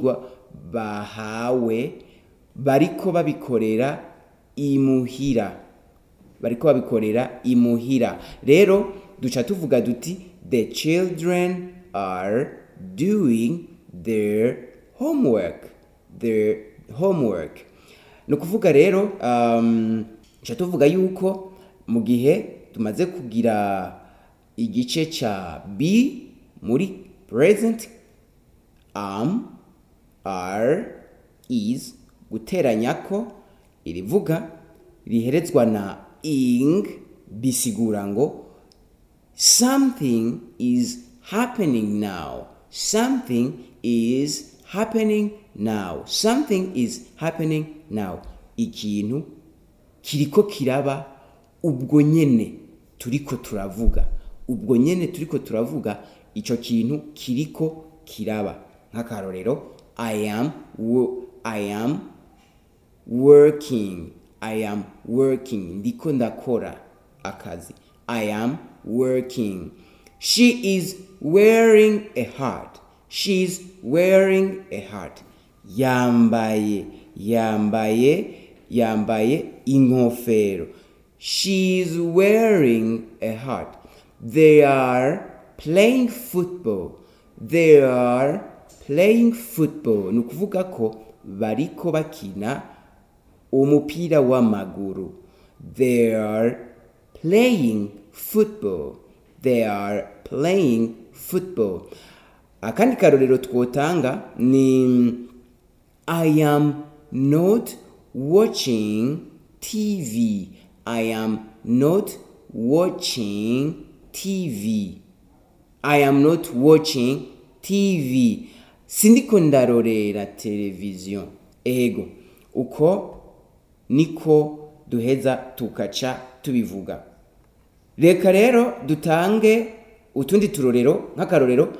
ivyigwa bahawe bariko babikorera imuhira bariko babikorera imuhira rero duca tuvuga duti the children are doing their homework their homework ni ukuvuga rero um, duca tuvuga yuko mu gihe tumaze kugira igice ca b muri present am are is guteranya ko irivuga riherezwa na ing bisigura ngo something is happening now something is happening now something is happening now ikintu kiriko kiraba ubwo nyene turiko turavuga ubwo nyene turiko turavuga ico kintu kiriko kiraba nk'akarorero i am wo- i am working i am working ndiko ndakora akazi i am working she is wearing a heart she is wearing a heart yambaye yambaye yambaye inkofero she is wearing a heart they are playing football they are playing football ni ukuvuga ko bariko bakina umupira w'amaguru they are playing football they are playing football akandi karorero twotanga ni i am not watching tv i am not watching tv I am not watching TV. Sindiko ndarorera televiziyo. Ego, uko niko duheza tukaca tubivuga. Reka rero dutange utundi turorero nk'akarorero